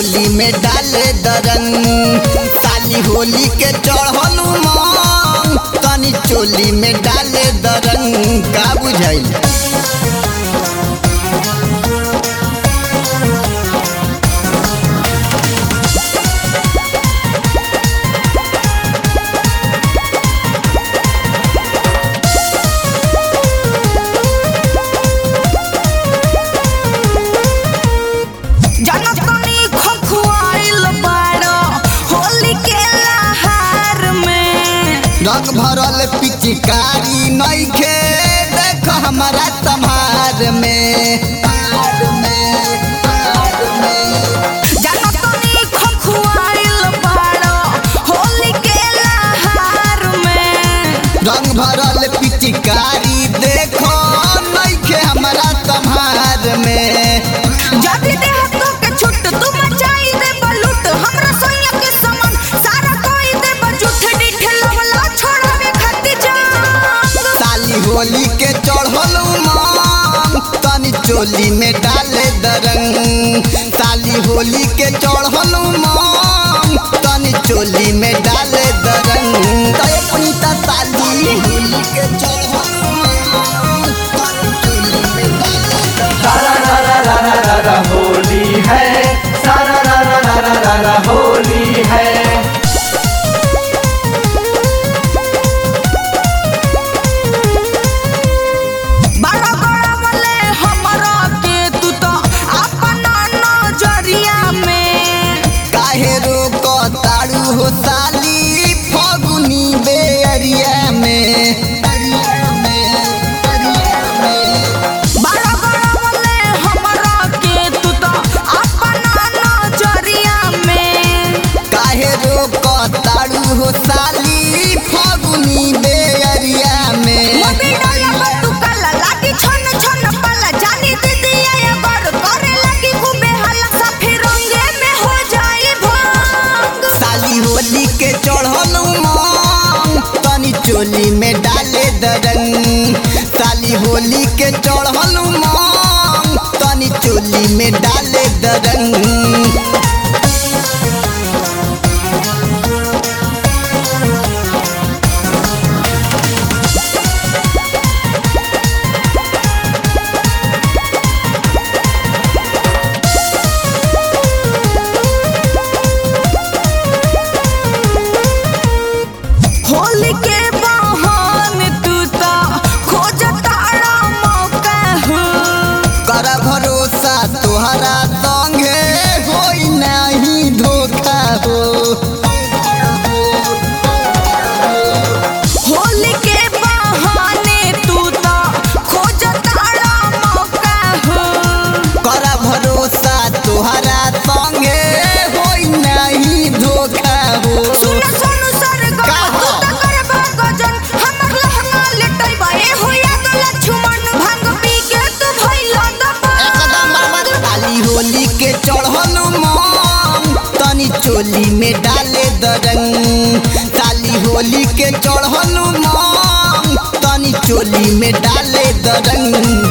चोली में डाले दरंग साली होली के चढ़लू मांग तनी चोली में डाले दरंग का बुझाइल जनतनी खखुआइल बाड़ो होली के लहार में रंग भरल पिचकारी नइखे देख हमारा तम्हार में जनतनी खखुआइल बाड़ो होली के लहार में रंग भरल पिचकारी देखो नइखे हमारा तम्हार में जदी देह तो के छुट तू मचाई दे बलूट हमरा सोया के समान सारा कोई दे बजूठ डिठ लवला छोड़ावे खाती जान साली होली के चढ़ल मांग तनी चोली में डाले दरंग साली होली के चढ़ल मांग तनी चोली में डाले दरंग तो अपनी ता साली होली के चढ़ल मांग तनी चोली में डाले दरंग सारा रा रा रा रा रा रा होली है सारा रा रा रा रा रा रा होली है बड़ा बड़ा वाले हमरा के तू तो अपना नजरिया में काहे रोक तारू हो साली फगुनी बेअरिया में अरिया में अरिया में बड़ा बड़ा वाले हमरा के तू तो अपना नजरिया में काहे रोक तारू हो साली फगुनी बेअरिया में मोबी डाला बतू काला लाठी छन छन पाला जानी दीदी आया बड़ करे लगी खूबे हाला सफे रंगे में हो जाए भांग साली होली के चढ़ल मांग तनी चोली में डाले दरंग साली होली के चढ़ल मांग तनी चोली में डाले दरंग होली के बहान तू तो खोज तारा मौका हो कर भरोसा तोहरा संगे होई नहीं धोखा हो होली के बहाने तू तो खोज तारा मौका हो कर भरोसा तोहरा संगे होई नहीं धोखा हो सुन सुन सर गो का तू हो? तो करबा गजन हमर लहंगा लेटई बा ए होया तो लक्ष्मण भांग पी के तू भइला दबा एकदम बर्बाद खाली होली के चढ़ल मांग तनी चोली में डाले दरंग साली होली के चढ़ल मांग तनी चोली में डाले दरंग